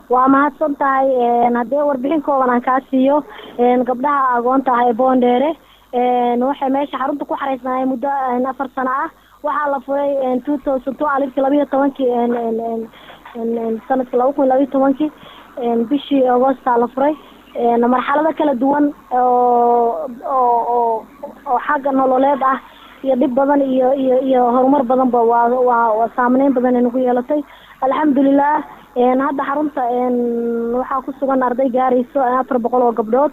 waa mahadsan tahay haddii warbixin kooban aan kaa siiyo gabdhaha agoonta ah ee boondheere waxay meesha xarunta ku xareysnaayeen muddo afar sano ah waxaa la furay two thousand two alifkii labayo tobankii sanadkii laba kun labayo tobankii bishii agoostaa la furay marxalado kala duwan oo oo oo xagga nololeed ah iyo dhib badan iyo iyo iyo horumar badanba waa waa waa saameyn badan ay nagu yeelatay alxamdulilah hadda xarunta waxaa ku sugan arday gaarayso afar boqol oo gabdhood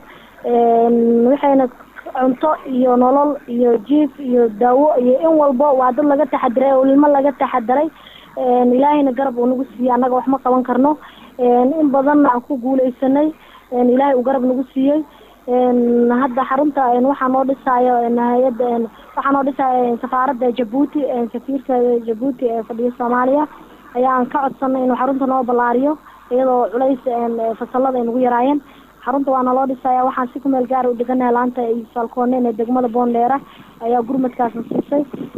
waxayna cunto iyo nolol iyo jiif iyo daawo iyo in walba waa dad laga taxadiray oo ilmo laga taxadiray ilaahayna garab uu nagu siiyey annaga wax ma qaban karno in badanna aan ku guuleysanay ilaahay uu garab nagu siiyey hadda xarunta waxaa noo dhisaayo hay-adda waxaa noo dhisaayo safaaradda jabuuti safiirka jabuuti ee fadhiya soomaaliya ayaan ka codsanay inuu xarunta noo ballaariyo iyadoo culays fasalada ay nagu yaraayeen xarunta waa naloo dhisaya waxaan si ku meel gaara u dheganahay laanta iyo falkooneen ee degmada boondheera ayaa gurmadkaasna siisay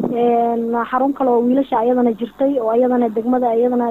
xarun kale oo wiilasha ayadana jirtay oo ayadana degmada iyadana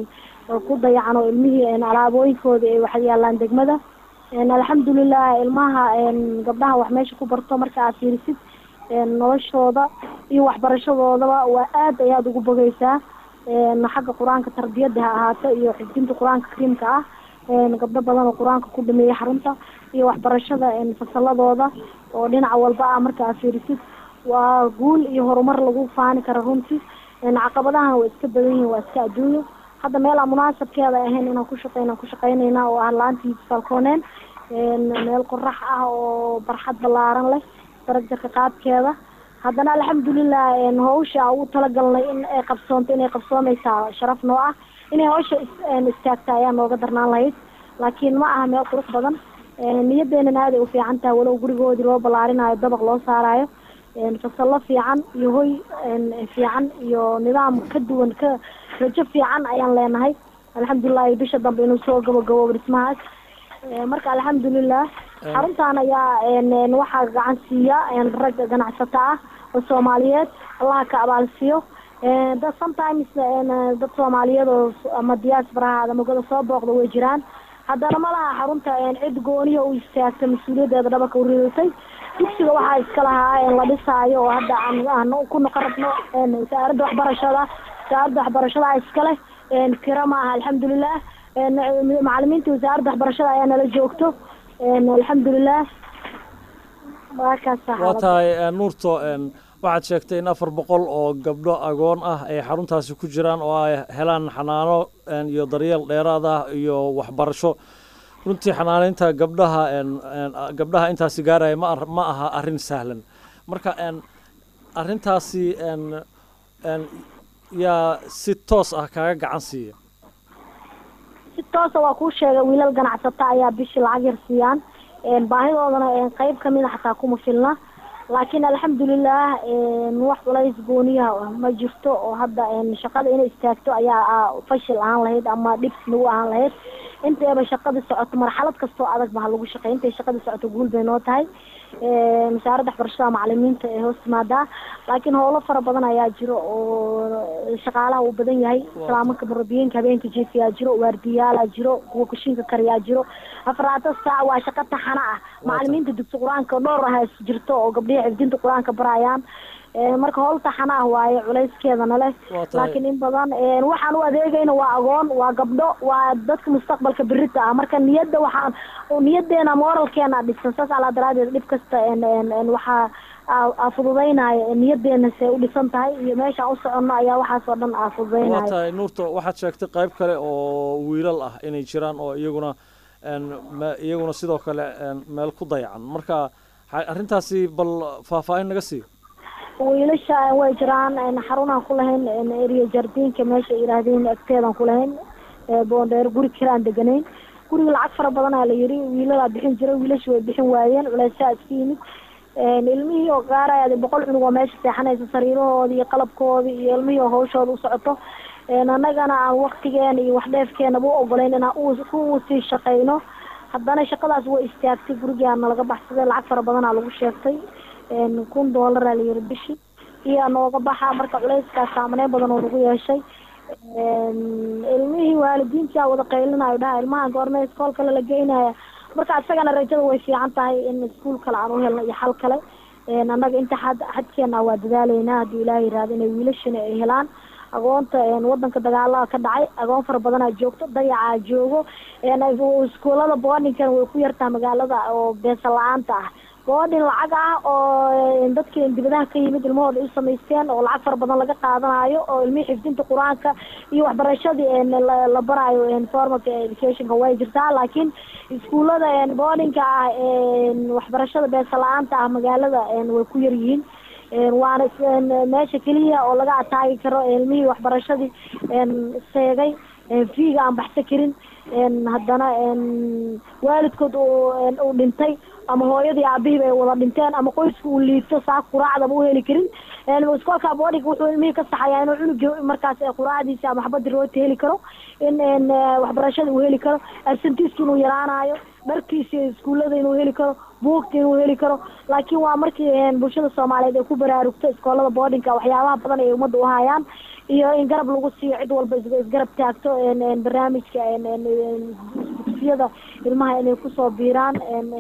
ku dayacan oo ilmihii alaabooyinkooda ay wax yaalaan degmada alxamdulilah ilmaha gabdhaha wax meesha ku barto marka aad fiirisid noloshooda iyo waxbarashadoodaba waa aad ayaad ugu bogeysaa xagga qur-aanka tarbiyada ha ahaato iyo xifdinta qur-aanka kariimka ah gabdho badan oo qur-aanka ku dhameeyay xarunta iyo waxbarashada fasaladooda oo dhinaca walba ah marka aad fiirisid waa guul iyo horumar lagu faani kara runtii caqabadahan waa iska badan yihin waa iska adduunyo hadda meel aan munaasabkeeda ahayn inaan ku shaqeyna ku shaqeynayna oo ah laantii falkooneen meel qorax ah oo barxad ballaaran leh darajarka qaadkeeda haddana alxamdulilah hawsha ugu talagalnay in ay qabsoonto inay qabsoomeysaa sharaf noo ah inay hawsha istaagta ayaa nooga darnaan lahayd laakiin ma aha meel qurux badan niyadeenana aaday ufiican tahay walow gurigoodii loo ballaarinayo dabaq loo saarayo fasallo fiican iyo hoy fiican iyo nidaam ka duwan ka rajo fiican ayaan leenahay alxamdulilah bisha dambe inuu soo gabagaboobo dhismahaas marka alxamdulilah xaruntan ayaa waxaa gacan siiya rag ganacsato ah oo soomaaliyeed allaha ka abaalsiiyo dad sometimes dad soomaaliyeed oo ama diaspora ama goda soo booqda way jiraan haddana ma laha xarunta cid gooniya u istaagta mas-uuliyaddeeda dhabarka u ridatay dugsiga waxaa iska lahaa la dhisaayo oo hadda aan ku noqon rabno wasaaradda waxbarashada wasaaradda waxbarashada iska leh kira ma aha alxamdulilah macalimiinta wasaaradda waxbarashada ayaa nala joogto alxamdulilah waa tahay nuurto waxaad sheegtay in afar boqol oo gabdho agoon ah ay xaruntaasi ku jiraan oo ay helaan xanaano iyo daryeel dheeraad ah iyo waxbarasho runtii xanaaneynta gabdhaha gabdhaha intaasi gaaraya ma ma aha arrin sahlan marka arrintaasi yaa si toos ah kaaga gacan siiya si toosa waa kuu sheegay wiilal ganacsata ayaa bishii lacag yar siiyaan baahidoodana qeyb kamida xataa kuma filna laakiin alxamdulilah wax culays gooniyaha ma jirto oo hadda shaqada inay istaagto ayaa fashil ahaan lahayd ama dhibs nagu ahaan lahayd intayba shaqada socoto marxalad kastoo adag ba ha lagu shaqey intay shaqada socoto guul bay noo tahay wasaaradda waxbarashada macalimiinta ee hoos timaadaa laakiin howlo fara badan ayaa jiro oo shaqaalaha uu badan yahay islaamanka murabiyiinka habeenka jiifiyaa jiro waardiyaala jiro kuwa kushinka kariyaa jiro afaraatan saac waa shaqa taxana ah macalimiinta dugsi qur-aanka dhowr ah jirto oo gabdhihi xifdinta qur-aanka barayaan marka howl taxana ah waaye culayskeedana leh laakiin in badan waxaan u adeegayna waa agoon waa gabdho waa dadka mustaqbalka berita ah marka niyadda waxaan niyadeena moralkeena dhisan saas alaa daraadeed dhib kasta waxaa fududeynaya niyadeena se u dhisan tahay iyo meeshaan u soconno ayaa waxaas oo dhan aa waa fududeynaya tahay nuurto waxaad sheegtay qayb kale oo wiilal ah inay jiraan oo iyaguna me- iyaguna sidoo kale meel ku dayacan marka ha- arrintaasi bal faahfaahin naga siiyo wiilasha way jiraan xarunaan ku lahayn eriya jardiinka meesha yidhaahdeen agteedaan ku lahayn boondheer guri kiraan deganayn guriga lacag fara badanaa la yiri wiilalaa bixin jiray wiilasha way bixin waayeen culaysaa iska yimid ilmihii oo gaaraya boqol cunug oo meesha seexanaysa sariirahooda iyo qalabkooda iyo ilmihii oo hawshooda u socoto annagana aan waktigeena iyo waxdheefkeenaba u ogolayn inaan u ku sii shaqeyno haddana shaqadaas way istaagtay gurigaa nalaga baxsaday lacag fara badanaa lagu sheegtay kun doolaraa la yiri bishii iyo nooga baxa marka culayskaas saamaneyn badan oo nagu yeeshay ilmihii waalidiintaa wada qaylinayo dhaha ilmahan goorme iskool kale la geynaya marka isagana rajada way fiican tahay in iskuol kale aan u helno iyo xal kale annaga inta xad xadkeena waa dadaaleynaa haddii ilaaha yiraahdo inay wiilashana ay helaan agoonta wadanka dagaalaha ka dhacay agoon fara badanaa joogto dayacaa joogo iskuolada boardingkana way ku yartaa magaalada oo beesa la-aanta ah boarding lacag ah oo dadkii dibadaha ka yimid ilmahooda u samaysteen oo lacag fara badan laga qaadanayo oo ilmihii xifdinta qur-aanka iyo waxbarashadii la baraayo formalka educationka way jirtaa laakiin iskuullada boardingka ah waxbarashada beesa la-aanta ah magaalada way ku yar yihiin waana meesha keliya oo laga ataagi karo ilmihii waxbarashadii seegay fiiga aan baxsa karin haddana waalidkood uu dhintay ama hooyadii aabihii bay wada dhinteen ama qoyska uu liito saa quraacdaba u heli karin iskoolka boarding wuxuu ilmihii ka saxayaa inuu cunugi markaas quraacdiisa ama xabadii rooti heli karo in waxbarashada uu heli karo absentiiska inuu yaraanayo dharkiisa iskuullada inuu heli karo buugta inuu heli karo laakiin waa markii bulshada soomaaliyeed ay ku baraarugto iskoolada boardingka waxyaabaha badan ay ummadda u hayaan iyo in garab lagu siiyo cid walba isgarab taagto barnaamijka dugsiyada ilmaha inay kusoo biiraan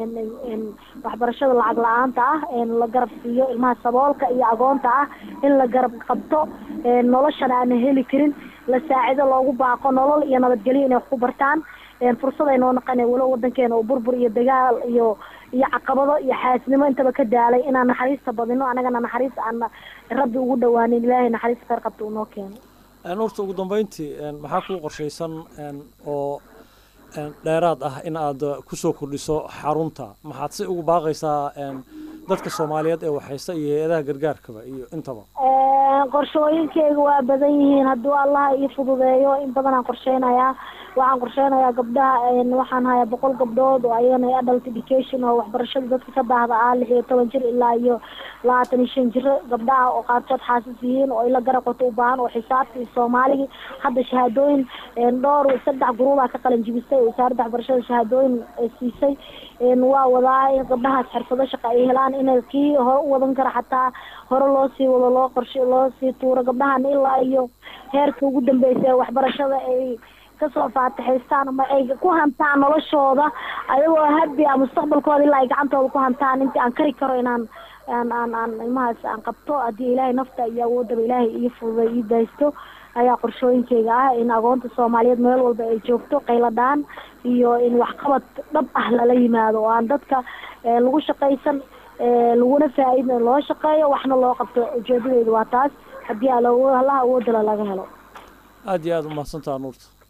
waxbarashada lacag la-aanta ah la garab siiyo ilmaha saboolka iyo agoonta ah in la garab qabto noloshana aana heli karin la saacido loogu baaqo nolol iyo nabadgelyo inay wax ku bartaan fursad ay noo naqana walo wadankeena oo burbur iyo dagaal iyo iyo caqabado iyo xaasnimo intaba ka daalay inaan naxariista badino anagana naxariis aan rabbi ugu dhawaanin ilaahay naxariista khayr qabta uu noo keeno horta ugu dambeyntii maxaa kuu qorshaysan oo dheeraad ah in aad kusoo kordhiso xarunta maxaad si ugu baaqaysaa dadka soomaaliyeed ee waxaysta iyo hay-adaha gargaarkaba iyo intaba qorshooyinkeyga waa badan yihiin hadduu allaha ii fududeeyo in badanaan qorsheynayaa waxaan qorsheynayaa gabdhaha waxaan hayaa boqol gabdhood oo ayagana adult education oo waxbarashada dadka ka daahda ah lix iyo toban jir ilaa iyo labaatan iyo shan jiro gabdhaha oo qaarkood xaasis yihiin oo ila garab qato u baahan oo xisaabta iyo soomaaligi hadda shahaadooyin dhowr saddex guruubaa ka qalin jibisay oo wasaaradda waxbarashada shahaadooyin siisay waa wadaa in gabdhahaas xirfado shaqa ay helaan inay kii hore u wadan kara xataa hore loo sii wado loo qorshe loo sii tuuro gabdhahan ilaa iyo heerka ugu dambeysa ee waxbarashada ay kasoo faatixaystaan ama ay ku hantaan noloshooda ayagoo habi a mustaqbalkooda ilaa ay gacantooda ku hantaan intii aan kari karo inaan aan aan aan ilmahaas aan qabto haddii ilaahay nafta iyo awoodaba ilaahay ii fududay ii daysto ayaa qorshooyinkeyga ah in agoonta soomaaliyeed meel walba ay joogto qayladhaan iyo in waxqabad dhab ah lala yimaado oo aan dadka lagu shaqaysan laguna faa-id loo shaqeeyo waxna loo qabto ujeedadeedu waa taas haddii allaha awoodala laga helo aada iyo aada umahadsantaha nuurta